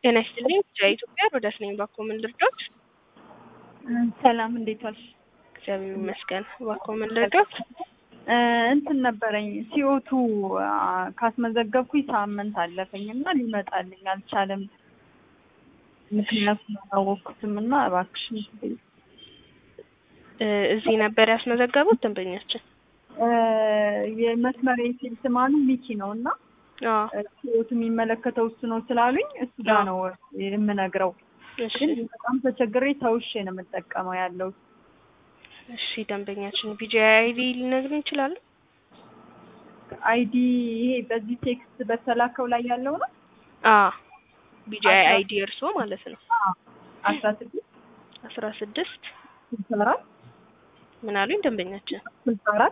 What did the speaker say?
ጤና ይስጥልኝ ኢትዮጵያ ሮዳስ ነኝ። እባክዎ ምን ልርዳዎት? ሰላም እንዴት ዋልሽ? እግዚአብሔር ይመስገን። እባክዎ ምን ልርዳዎት? እንትን ነበረኝ ሲኦቱ ካስመዘገብኩኝ ሳምንት አለፈኝ እና ሊመጣልኝ አልቻለም። ምክንያቱም አላወቅኩትም እና እባክሽን እ እዚህ ነበር ያስመዘገቡት ደንበኛችን? የመስመር የሴልስ ማኑ ሚኪ ነው እና አዎ ሲኦቱ የሚመለከተው እሱ ነው ስላሉኝ እሱ ጋር ነው የምነግረው። እሺ ግን በጣም ተቸግሬ ተውሼ ነው የምጠቀመው ያለው እሺ ደንበኛችን ቢጂአይ አይዲ ሊነግሩን ይችላሉ? አይዲ ይሄ በዚህ ቴክስት በተላከው ላይ ያለው ነው። አ ቢጂአይ አይዲ እርስዎ ማለት ነው። አስራ ስድስት አስራ ስድስት ስልሳ አራት ምን አሉኝ ደንበኛችን? ስልሳ አራት